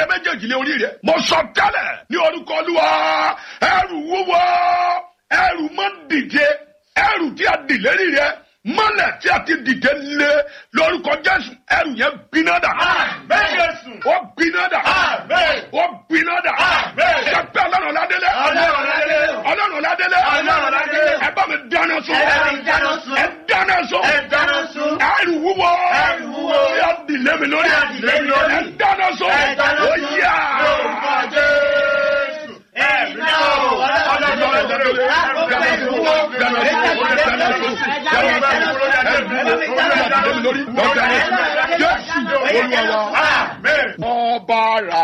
rẹ méjèèjì lé orí rẹ mo sọ tẹ́lẹ̀ ní orúkọ olúwa ẹrù wúwo ẹrù mọ́ dìde ẹrù tí a dì lérí rẹ mọ́lẹ̀ tí a ti dìde lé lórúkọ jésù ẹrù yẹn gbiná dà Àmín Jésù. ó gbiná dà Àmín. ó gbiná dà Àmín. ṣẹpẹ́ ọlọ́run ládélé Ọlọ́run ládélé. ọlọ́run ládélé Ọlọ́run ládélé. ẹ bá mi dáná sun Ẹ bá mi dáná sun. ẹ dáná sun Ẹ dáná sun. ẹrù wúwo Ẹrù wúwo. tí a dì lé mi lórí Tí a dì lé mi lórí. ẹ dáná sun Ẹ dáná ó sun. yá. Lórúkọ Jésù. Ẹ̀mí náà o. Ọlọ́run ládélé. Jésù olúwa wa Àmín. ọba ara.